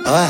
Ah.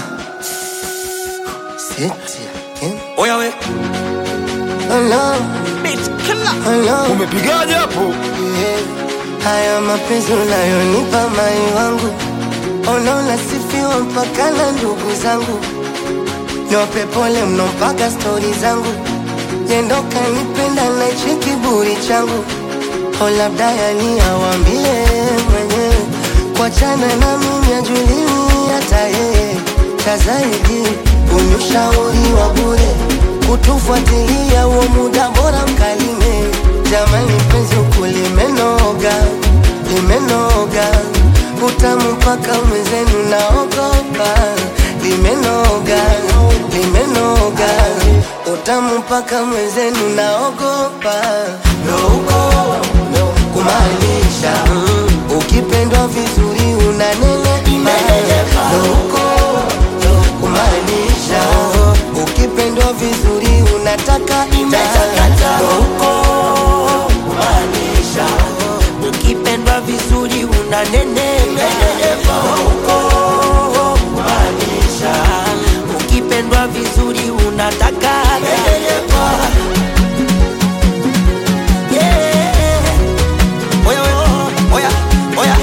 Seti again. Oya we Oh no, bitch killer. oh no. Umepigaje hapo? Yeah. Haya mapenzi unayonipa mai wangu, unaona sifiwa mpaka na ndugu zangu, nyope pole mno mpaka stori zangu, yendo kanipenda na hichi kiburi changu, o labda yani awambie mwenyewe, kuachana na mimi ajuliwi hata yeye, cha zaidi unyushauri wa bure, kutufuatilia huo muda bora mkalime Jamani penzi huku limenoga, limenoga utamu mpaka mwenzenu naogopa, limenoga, limenoga utamu mpaka mwenzenu naogopa, ndo huko kumaanisha mm, ukipendwa vizuri unanenepa, ndo huko kumaanisha ukipendwa vizuri unataka ndo huko Maanisha ukipendwa vizuri unanenepa huko. Maanisha ukipendwa vizuri unataka nenepa. Yeah. Oya we, oya, oya.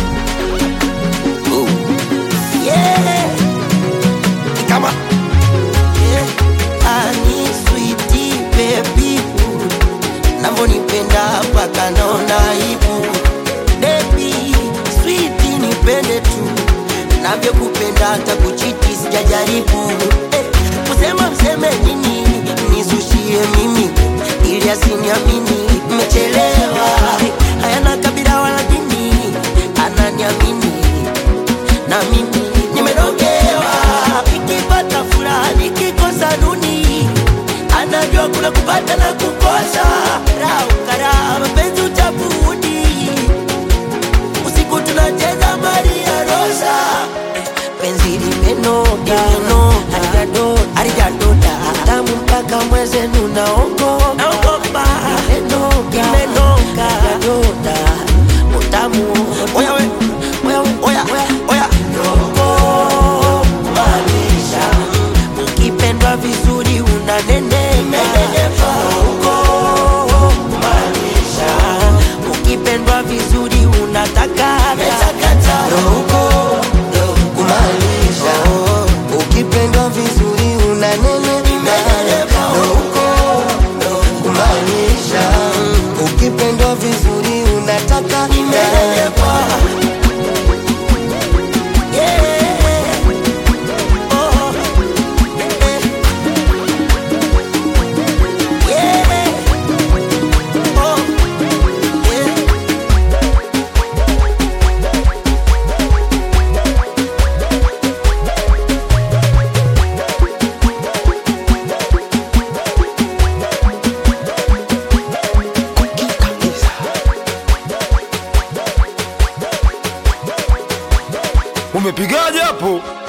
Ooh. Yeah. Kama yeah. Ani sweetie baby navyonipenda mpaka naona aibu bebi switi nipende tu navyokupenda hata kuchiti sijajaribu eh, kusema mseme nini nizushie mimi ili asiniamini mmechelewa hayana kabila wala dini ananiamini na mimi nimedogewa ikipata furaha nikikosa nuni anajua kuna kupata na kukosa raukara mapenzi utabudi usiku tunacheza maria rosa penzi limenoga halijadoda tamu mpaka mwezenu naogopa limenoga halijadoda utamu oya we oya we oya oya Rogo, maanisha ukipendwa vizuri unanenepa huko maanisha ukipendwa vizuri unataka ndo huko kumaanisha ukipendwa vizuri unanenepa, ndo huko kumaanisha ukipendwa vizuri unataka Yeah. Oh. Yeah. Oh. Yeah. Umepigaje hapo?